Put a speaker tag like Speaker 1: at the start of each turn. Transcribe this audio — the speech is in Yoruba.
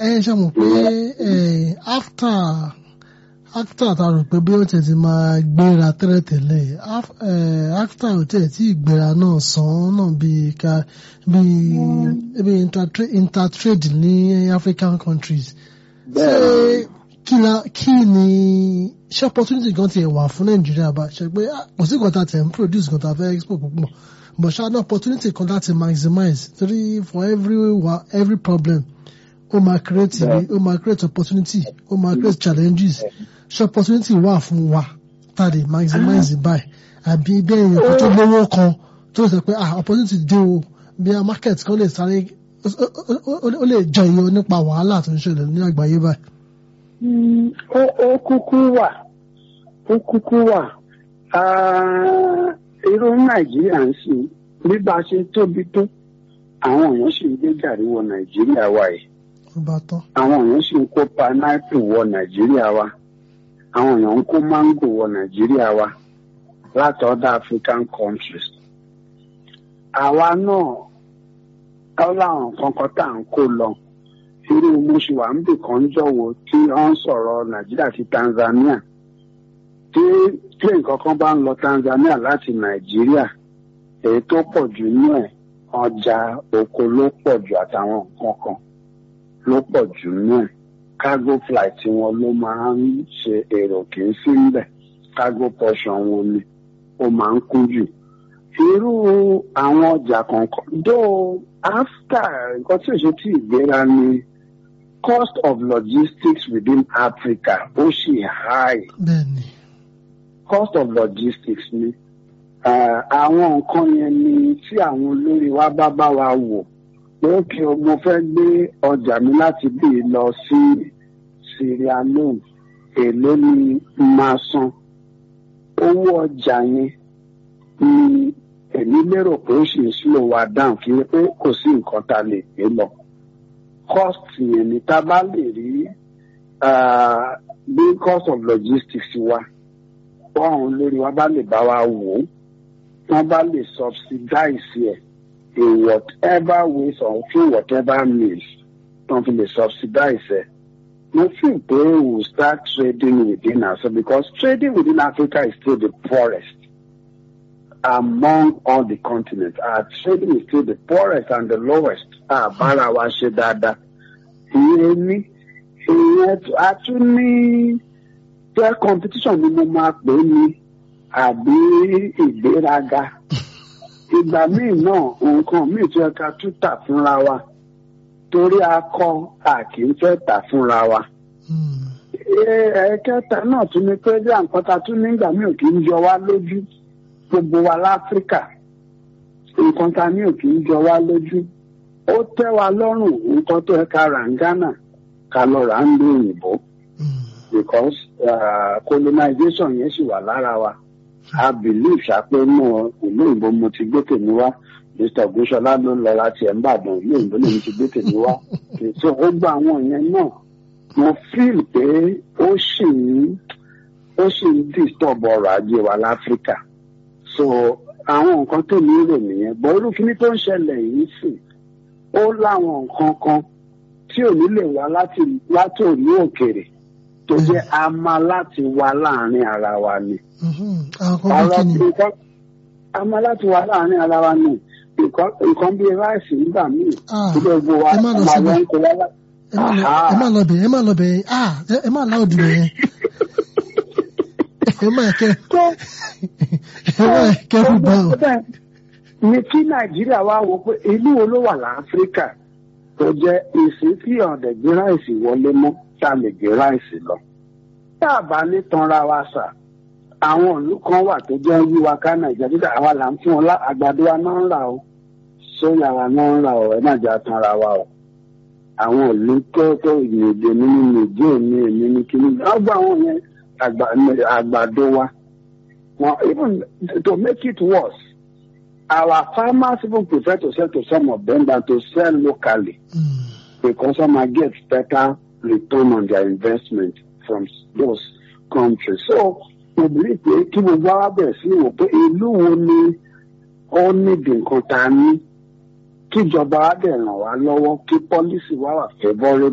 Speaker 1: ẹ ṣe mọ̀ pé after after ta rò pé bí ó tẹ̀ ti máa gbéra tẹ́lẹ̀tẹ́lẹ̀ after ó tẹ̀ tí ìgbéra náà sàn náà bíi ká bíi bíi intertrade ní African countries ṣé kí la kí ni ṣé opportunity kan tiẹ̀ wà fún Nàìjíríà bá ṣe pé kò sí nǹkan tá tẹ̀ ń produce nǹkan tá fẹ́ export púpọ̀ but ṣá ní opportunity kan láti maximize three for every every problem ó máa create ó máa create opportunity ó máa create challenges ṣé opportunity wà fún wa tá a lè maximize báyìí àbí bẹ́ẹ̀ yẹn kó tó lówó kan tó sọ pé ah opportunity dé o bí a market kan lè sáré ó lè jẹyọ nípa wàhálà tó ń ṣẹlẹ̀ ní àgbáyé báyìí.
Speaker 2: ó kúkú wà ó kúkú wà irú nàìjíríà ń sìn bí bá a ṣe tóbi tó àwọn èèyàn sì ń gbé gàrí wọ nàìjíríà wa yìí àwọn èèyàn sì ń kó pineapple wọ nàìjíríà wa àwọn èèyàn ń kó mango wọ nàìjíríà wa láti other African countries àwa náà ó láwọn kankan tá à ń kó lọ irú mùsùlùmí kan jọ̀wọ́ tí wọ́n ń sọ̀rọ̀ nàìjíríà sí Tanzania tí plane kankan bá ń lọ Tanzania láti nàìjíríà èyí tó pọ̀ jù ní ẹ̀ ọjà oko ló pọ̀ jù àtàwọn nǹkan kan ló pọ̀ jù ní ẹ̀ cargo flight wọn ló máa ń ṣe èrò kì í sí níbẹ̀ cargo portion wọn ni ó máa ń kún jù irú àwọn ọjà kọ̀ọ̀kan though after nǹkan tí ò ṣe tí ìgbéra ni cost of logistics within Africa ó ṣì high.
Speaker 1: bẹ́ẹ̀ni
Speaker 2: cost of logistics ni àwọn nǹkan yẹn ni tí àwọn olórí wa bá bá wa wò pé kí mo fẹ́ gbé ọjà mi láti bí lọ sí Sierra Leone èló ni máa san owó ọjà yẹn ni èmi lérò pé ó sì ń slow wa down kí pé kò sí nǹkan tá a lè gbé lọ cost yẹn ni tá a bá lè rí bí cost of logistics wa báwọn olórí wa bá lè bá wa wò ó wọ́n bá lè subsidize ẹ̀ in whatever ways or through whatever means wọ́n fi lè subsidize ẹ̀. mo feel pé we will start trading within ourselves because trading within Africa is still the poorest among all the continents. Our trading is still the poorest and the lowest. àbára wa ṣe dáadáa. ìyẹn ní ìyẹn a tún ní jẹ́ competition ni mo máa pè é ní àbí ìgbéraga ìgbà míì náà nǹkan míì tó yẹ ká tún tà fúnra wa torí a kọ a kì í fẹ́ tà fúnra wa. ẹ̀ẹ́kẹta náà tún ní pé bí àǹkọ́ta tún nígbà míì ò kì í jọ wá lójú gbogbo wa láfíríkà nǹkan ta ní ò kì í jọ wá lójú ó tẹ́ wa lọ́rùn nǹkan tó yẹ ká rà ń Ghana ká lọ rà ń lé òyìnbó because uh, colonization yẹn sì wà lára wa i believe ṣàpé mọ ìlú òyìnbó mo ti gbé tèmi wá mr ogunṣọlá ló ń lọ láti ẹ̀ ń bàdàn ìlú òyìnbó lèmi ti gbé tèmi wá so ó gba àwọn yẹn náà mo feel pé ó sì ń ó sì ń disturb ọrọ̀ ajé wa láfíríkà so àwọn nǹkan tó ní rò nìyẹn bọ́ irú kíní tó ń ṣẹlẹ̀ yìí sì ó láwọn nǹkan kan tí ò ní lè wá láti látòrí òkèrè tó jẹ́ a máa láti wá láàrin ara wa ni. ọ̀rọ̀ nǹkan a máa láti wá láàrin ara wa ni nǹkan bíi ráìsì nígbà míì tí gbogbo wa máa lọ ń kó wá láti.
Speaker 1: ẹ má lọ bẹ̀ ẹ má lọ bẹ̀ ẹ má lá òdì bẹ̀ yẹn ẹ má kẹ ẹ má kẹ fún bá o.
Speaker 2: ní kí nàìjíríà wá wo pé ìlú wo ló wà láfíríkà tó jẹ́ ìsìn tí ọ̀dẹ̀ gbé ráìsì wọlé mọ́ tá a lè gbé ráìsì lọ. tá a bá ní tanra wa sà àwọn ìlú kan wà tó jẹ́ yíwa ká nàìjíríà títà àwa là ń fún ọ àgbàdo wa náà ń rà o sóyà wa náà ń rà o ẹ má jẹ́ tanra wa o. àwọn ìlú tó tó ìyèdè nínú nìjẹ́ òní èmi ní kíní ọgbà àwọn yẹn àgbàdo wa. Well, even to make it worse, our farmers even prefer to sell to some of them than to sell locally
Speaker 1: Mm.
Speaker 2: because some are get better return on their investment from those countries. So mo believe pé kí gbogbo wa bẹ̀rẹ̀ sí wò pé ìlú wo ni ó nídìí nǹkan tá a ní kíjọba wa dẹ̀ ràn wá lọ́wọ́ kí pọ́lísì wa wà favourable.